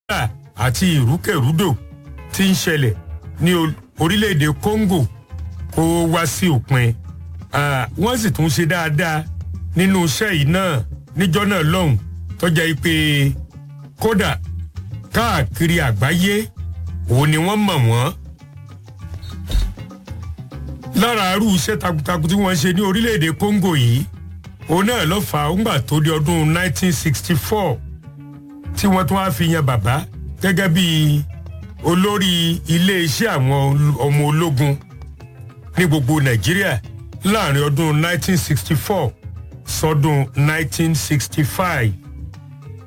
wàhálà àti ìrúkèrúdò tí ń ṣẹlẹ̀ ní orílẹ̀-èdè Congo kó wá sí òpin wọ́n sì tún ṣe dáadáa nínú iṣẹ́ yìí náà níjọ́ náà lọ́hùn tọ́jà yìí pé kódà káàkiri àgbáyé òun ni wọ́n mọ̀ wọ́n lára arú iṣẹ́ takuntakun tí wọ́n ṣe ní orílẹ̀-èdè Congo yìí òun náà ló fà á ńgbà tó di ọdún 1964 tí wọ́n tún wá fi yan bàbá gẹ́gẹ́ bí olórí iléeṣẹ́ àwọn ọmọ ológun ní gbogbo Nàìjíríà láàrin ọdún 1964 sọdún 1965.